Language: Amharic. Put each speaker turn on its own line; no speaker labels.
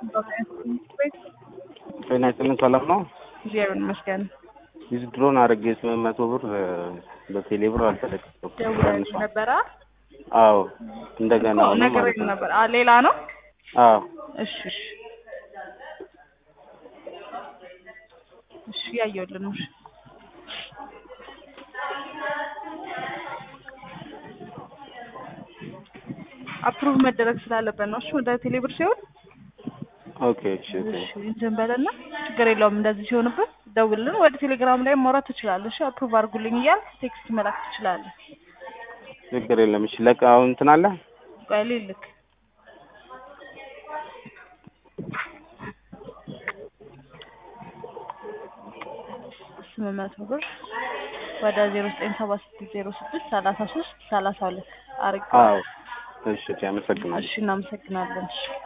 ጤና ይስጥልን ሰላም ነው?
እግዚአብሔር ይመስገን።
ዊዝድሮን አድርጌ ስምንት መቶ ብር በቴሌ ብር አልተለቀቀም።
ደውለልኝ ነበረ።
አዎ እንደገና
እኮ
አሁንም
ነገረኝ
ማለት ነው።
ነበር። አ ሌላ ነው?
አዎ
እሺ እሺ እሺ ያየሁልህ ነው። እሺ አፕሩቭ መደረግ ስላለበት ነው። እሺ ወደ ቴሌብር ሲሆን
ኦኬ እሺ ኦኬ
እሺ እንትን በለና ችግር የለውም። እንደዚህ ሲሆንብን ደውልልን። ወደ ቴሌግራም ላይ ማውራት ትችላለህ። እሺ አፕሩቭ አድርጉልኝ እያልክ ቴክስት መላክ ትችላለህ።
ችግር የለም። እሺ ለቃ አሁን እንትን አለ
ቆይ ልልክ ስምንት መቶ ብር ወደ ዜሮ ዘጠኝ ሰባ ስድስት ዜሮ ስድስት ሰላሳ ሶስት ሰላሳ ሁለት አርግ
አዎ እሺ እሺ አመሰግናለሁ።
እሺ እናመሰግናለን። እሺ